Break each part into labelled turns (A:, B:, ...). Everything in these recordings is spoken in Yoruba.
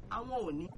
A: àwọn ò ní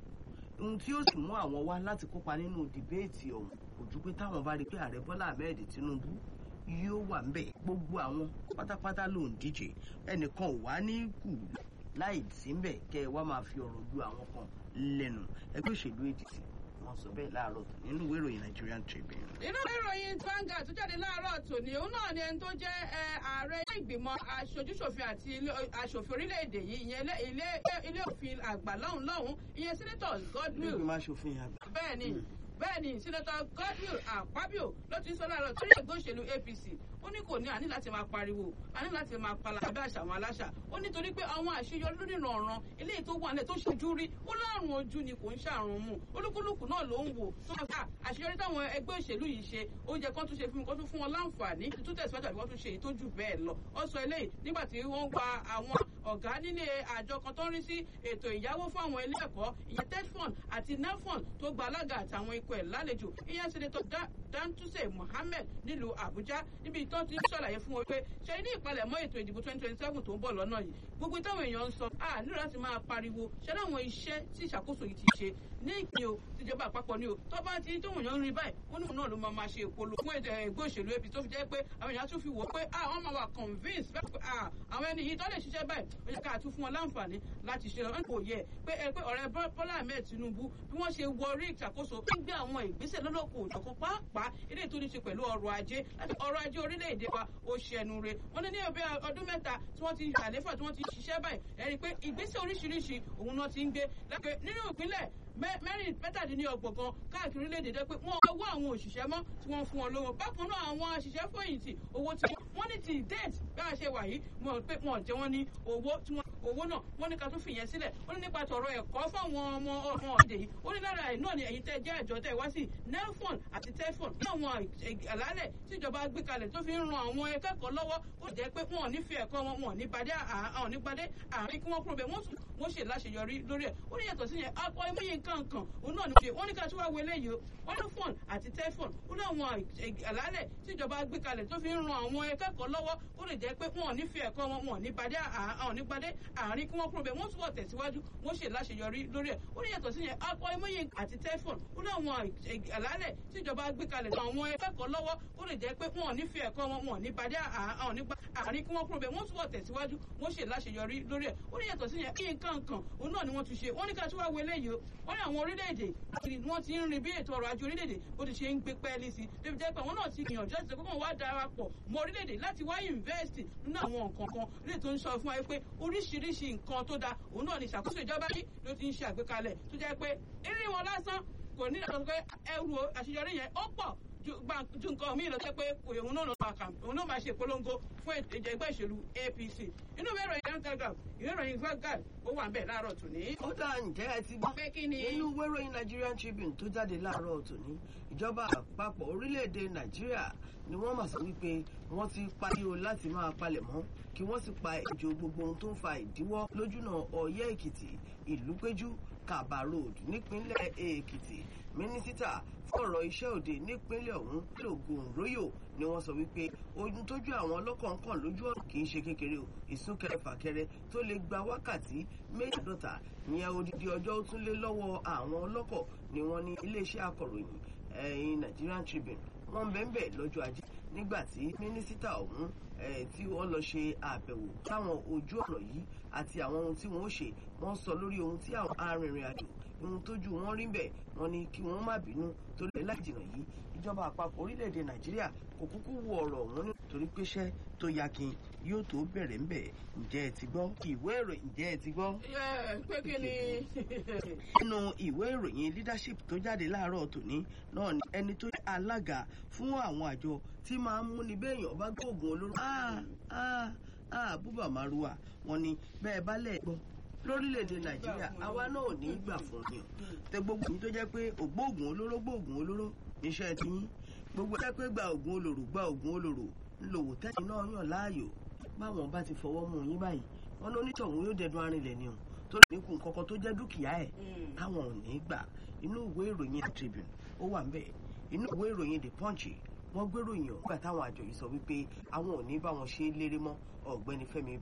A: ohun tí ó sì mú àwọn wá láti kópa nínú dìbéètì ọ̀hún kò ju pé táwọn bá rí i pé ààrẹ bọ́lá ahmed tinubu yóò wà ń bẹ̀ gbogbo àwọn pátápátá ló ń díje ẹnìkan ò wá ní kù láì sí ń bẹ̀ kẹ́ ẹ wá máa fi ọ̀rọ̀ ju àwọn kan lẹ́nu ẹgbẹ́ òṣèlú adc wọ́n sọ bẹ́ẹ̀ láàárọ̀ nínú ìwé ìròyìn nigerian tribune.
B: inú ìròyìn Vanguard tó jáde láàárọ̀ tòní òun náà ni ẹni tó jẹ́ ààrẹ ìgbìmọ̀ aṣojúṣòfin àti aṣòfin orílẹ̀-èdè yìí ìyẹn ilé òfin àgbà lọ́hùn lọ́hùn ìyẹn senator Godwill.
A: ìgbìmọ̀ aṣòfin àgbà.
B: bẹ́ẹ̀ ni bẹ́ẹ̀ ni senator Godwill Akpabio ló ti ń sọ láàárọ̀ torí ẹgbẹ́ òṣèlú APC ó ní kò ní àní láti máa pariwo àní láti máa pala abẹ́ àṣà àwọn aláṣà ó nítorí pé àwọn àṣeyọrí lórí ìrànràn eléyìí tó wà nílẹ̀ tó ṣojú rí ó láàrùn ojú ni kò ń ṣàrùn mu olúkúlùkù náà ló ń wò tó máa fà àṣeyọrí táwọn ẹgbẹ́ òṣèlú yìí ṣe oúnjẹ kan tún ṣe fún mi kan tún fún wọn láǹfààní tún tẹ̀síwájú àbí wọ́n tún ṣe èyí tó jù bẹ́ẹ̀ lọ ó sọ eléyìí nígbà tí wọ́n gba àwọn ọ̀gá nílé àjọ kan tó ń rí sí ètò ìyáwó fún àwọn ilé ẹ̀kọ́ ìyẹn tedfund àti nelfund tó gba alága àtàwọn ikọ̀ ẹ̀ lálejò ìyẹn senator dantuse mohammed nílùú àbújá níbi tó ti ṣàlàyé fún wọn pé ṣe ní ìpalẹ̀mọ́ ètò ìdìbò twenty twenty seven tó ń bọ̀ lọ́nà yìí gbogbo táwọn èèyàn ń sọ a nílò láti máa pariwo ṣe láwọn iṣẹ́ tí ìṣàkóso yìí ti ṣe ní ìpín o tìjọba àpapọ̀ ni o tó bá ti tóun èèyàn ń rí báyìí wọn náà náà ló máa máa ṣe ìpolówó fún ètò ẹgbẹ́ òṣèlú apc tó fi jẹ́ pé àwọn èèyàn tún fi wò pé àwọn máa wà convince pé àwọn ẹni yìí tó lè ṣiṣẹ́ báyìí ó yẹ ká tún fún wọn láǹfààní láti ṣe lọ́nà kò yẹ pé ẹ pé ọ̀rẹ́ bọ́lá ahmed tinubu bí wọ́n ṣe wọrí ìṣàkóso ń gbé àwọn ìgbésẹ̀ lọ́lọ́kọ̀ òjọ̀kan pàápàá ilé tó ní ṣe pẹ̀lú ọrọ̀ ajé láti ọrọ̀ ajé orílẹ̀-èdè wa ó ṣẹnu re wọ́n ní ní ọbẹ̀ ọdún mẹ́ta tí wọ́n ti àléfà tí wọ́n ti ṣiṣẹ́ báyìí ẹ̀rí pé ìgbésẹ̀ oríṣiríṣi òun náà ti ń gbé lẹ́pẹ́ nínú ìpínlẹ̀ mẹ́rin mẹ́tàdínlọ́gbọ̀n kan káàkiri orílẹ̀-èdè jẹ́ pé wọ́n owó àwọn òṣìṣẹ́ mọ́ tí wọ́n fún wọn lówó bákan náà àwọn òṣìṣẹ́ fòyìntì owó tí wọ́n ní ti date bá a ṣe wà yìí mọ̀ pé wọ́n jẹ́ wọ́n ní owó tí wọ́n owó náà wọ́n ní ká tún fìyẹn sílẹ̀ ó ní nípa tọ̀rọ̀ ẹ̀kọ́ fáwọn ọmọ ọmọ ọ̀dẹ yìí ó ní lára ẹ̀ náà ni ẹ̀yin tẹ́ jẹ́ àjọ tẹ́ wá sí nelfon àti telfon ní àwọn àlálẹ̀ tíjọba gbé kalẹ̀ tó fi ń ran àwọn akẹ́kọ̀ọ́ lọ́wọ́ ó jẹ́ pé wọn ò ní fi ẹ̀kọ́ wọn wọn ò ní gbadé àwọn nígbadé àárín kí wọ́n kúrò bẹ́ẹ̀ wọ́n tún wọ́n ṣe láṣeyọrí lórí ẹ̀ ó ní yàtọ̀ sí yẹn akọ ẹmọye nǹkan kan òun náà ní ṣe wọ́n ní ká tún wá wọlé yìí o wọ́n ní fọ́ọ̀n àti tẹ́fọ̀n ó ní àwọn àlálẹ̀ tíjọba gbé kalẹ̀ tó fi ń ran àwọn akẹ́kọ̀ọ́ lọ́wọ́ ó lè jẹ́ pé wọn ò ní fi ẹ̀kọ́ wọn wọn ò ní gbadé àwọn nígbadé àárín kí wọ́n kúrò bẹ́ẹ̀ wọ́n túbọ̀ tẹ̀síwájú wọ́n ṣe láṣeyọrí lórí ẹ̀ ó ní yàtọ̀ sí yẹn akọ ẹmọye àti tẹ́fọ̀n ó ní àwọn àlálẹ̀ tíjọba gbé kalẹ̀ àwọn akẹ́kọ̀ọ́ lọ́wọ́ ó lè jẹ́ pé wọn ò ní fi ẹ̀kọ́ wọn wọn ò ní gbadé àwọn nígbadé àárín kí wọ́n kúrò bẹ́ẹ̀ wọ́n túbọ̀ tẹ̀síwájú wọ́n ṣe láṣeyọrí lórí ẹ̀ ó ní yàtọ̀ sí yẹn kí nǹkan kan òun náà ni wọ́n tún ṣe wọ́n ní ká tún wá wọlé yìí o wọ́n ní àwọn orílẹ̀-èdè wọ́n ti ń rin bí ètò ọrọ̀ ajé orílẹ̀-èdè bó ti ṣe ń gbé pẹ́ẹ́lí sí débi jẹ́ pé àwọn náà ti gbìyànjú àti ìṣẹ́kọ̀ọ́ wá darapọ̀ mọ́ orílẹ̀-èdè láti wá invest nínú àwọn nǹkan kan lè tó ń sọ fún wa pé oríṣiríṣi nǹkan tó da òun náà ni ìṣàkóso ìjọba yìí ló ti ń ṣe àgbékalẹ̀ tó jẹ́ pé eré wọn lásán kò ní ìdàgbàsókè ẹrù àṣeyọrí yẹn ó pọ̀ ju nǹkan míì lọ sẹ́ pé òun náà máa kà òun náà máa ṣe ìpolongo fún ètò ẹgbẹ́ ìṣèlú APC inú ìwé ìròyìn young telegraph ìwé ìròyìn Vanguard ó wà ń bẹ̀ láàárọ̀ tòní.
A: ó dá ǹjẹ́ ẹ ti gbọ́
B: pé kí ni.
A: nínú ìwé ìròyìn Nigerian Tribune tó jáde láàárọ̀ tòní ìjọba àpapọ̀ orílẹ̀-èdè Nàìjíríà ni wọ́n mà sọ wípé wọ́n ti pariwo láti máa palẹ̀ mọ́ kí wọ́n sì pa ìjò gbogbo ohun tó ń fa ìdíwọ́ lójúnà Ọ̀yẹ́ Èkìtì Ìlúpéjú Kàbà road nípínlẹ̀ Èkìtì mínísítà fọ̀rọ̀ iṣẹ́ òde nípínlẹ̀ ọ̀hún lògùn róyò ni wọ́n sọ wípé ohun tójú àwọn ọlọ́kọ̀ ń kàn lójú ọ̀nà kì í ṣe kékeré o ìsúnkẹrẹ fàkẹrẹ tó lè gba wákàtí méjìdọ́ta ìyẹn odidi ọjọ́ ó tún lé lọ́wọ́ àwọn ọlọ́kọ̀ ni wọ́n ní iléeṣẹ́ akọ̀ròyìn ẹ̀yìn Nigerian Tribune wọ́n ń bẹ́ẹ̀ bẹ́ẹ̀ lọ́jọ́ ajé nígbà tí mínísítà ọ̀hún tí wọ́n lọ ṣe àbẹ̀wò táwọn ojú ọ̀nà yìí àti àwọn ohun tí wọ́n ó ṣe wọ́n sọ lórí ohun tí àwọn arìnrìn àjò ohun tójú wọn rí bẹ́ẹ̀ wọ́n ní kí wọ́n má bínú torí ẹ̀ láì jìnnà yìí ìjọba àpapọ̀ orílẹ̀-èdè Nàìjíríà kò kúkú wo ọ̀rọ̀ ọ̀hún nítorí péṣẹ́ tó yakin yóò tó bẹ̀rẹ̀ ńbẹ̀ ǹjẹ́ ẹ ti gbọ́ ìwé ìròyìn ǹjẹ́ ẹ ti gbọ́.
B: pé kí ni.
A: nínú ìwé ìròyìn leadership tó jáde láàárọ̀ tòní náà ni ẹni tó jẹ́ alága fún àwọn àjọ tí máa ń múni béèyàn bá gbóògùn olóró. búbà márùwà wọn ni bẹ́ẹ̀ bá lẹ̀ gbọ́ lórílẹ̀‐èdè nàìjíríà àwa náà ò ní í gbà fún yín tẹ gbogbo yín tó jẹ́ pé ògbóògùn olóró gbóògùn olóró níṣẹ́ ti yín gbogbo ẹ pé gba ògùn olóró gba ògùn olóró ńlòwò tẹ́yìn náà yàn láàyò báwọn bá ti fọwọ́ mú yín báyìí wọn ló nítọ̀hún yóò dẹdun arinlẹ̀ ni o tó lè níkun kọ́kọ́ tó jẹ́ dúkìá ẹ̀ táwọn ò ní í gbà inú ìwé ìròyìn Tribune ó wà ń bẹ̀ inú ìwé ìròyìn The Punch wọ́n gbéròyìn ọ̀gbà táwọn àjọ yìí sọ wípé àwọn ò ní bá wọn ṣe é léré mọ́ ọ̀gbẹ́ni Fẹ́mi